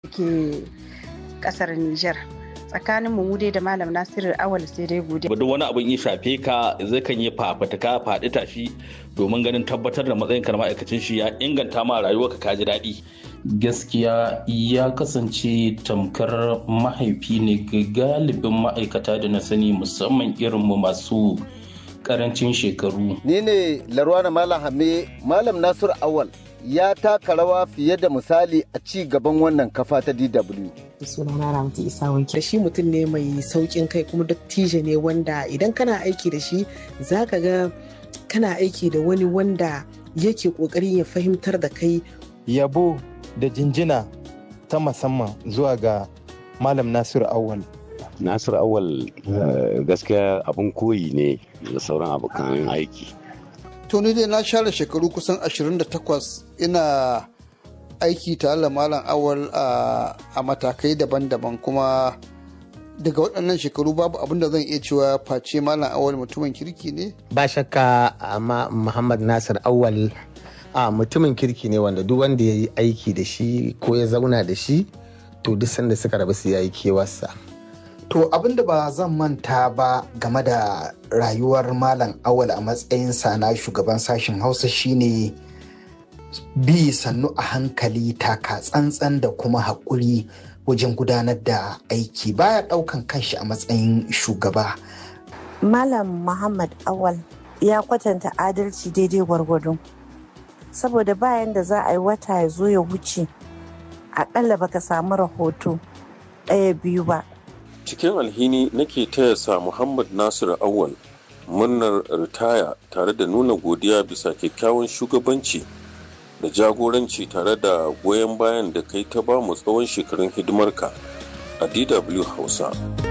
ke kasar Nijar. tsakanin mu dai da malam nasiru awal sai dai gode. duk wani abin ya shafe ka zai kan yi fafutuka faɗi tashi domin ganin tabbatar da matsayin ka ma'aikacin shi ya inganta ma rayuwarka ka ji daɗi. gaskiya ya kasance tamkar mahaifi ne ga galibin ma'aikata da na sani musamman irin mu masu karancin shekaru. Ni ne Larwana Malam Hame Malam Nasiru Awal ya taka rawa fiye da misali a ci gaban wannan kafa ta DW. sunana Ramtu Isa Wanke. Shi mutum ne mai saukin kai kuma dattijo ne wanda idan kana aiki da shi zaka ga kana aiki da wani wanda yake kokarin ya fahimtar da kai. Yabo da jinjina ta musamman zuwa ga Malam Nasiru Awal. Nasiru Awal gaskiya abin koyi ne da sauran abokan aiki. To ni dai na share shekaru kusan 28 ina aiki tare da malam awal a matakai daban-daban kuma daga waɗannan shekaru babu abin da zan iya cewa face malam awal mutumin kirki ne ba shakka amma muhammad nasir awal a mutumin kirki ne wanda duk wanda ya yi aiki da shi ko ya zauna da shi to duk sanda suka rabu su yayi kewarsa To abin da ba zan manta ba game da rayuwar Malam Awal a matsayinsa na shugaban sashen Hausa shine bi sannu a hankali taka tsantsan da kuma haƙuri wajen gudanar da aiki baya ɗaukan kanshi a matsayin shugaba. Malam Muhammad Awal ya kwatanta adalci daidai gwargwado. Saboda bayan da za a yi wata ya zo ya wuce, aƙalla baka samu rahoto ɗaya biyu ba. cikin alhini nake taya sa Muhammad Nasiru Awal murnar ritaya tare da nuna godiya bisa kyakkyawan shugabanci da jagoranci tare da goyon bayan da kai ta bamu tsawon shekarun hidimarka a DW Hausa.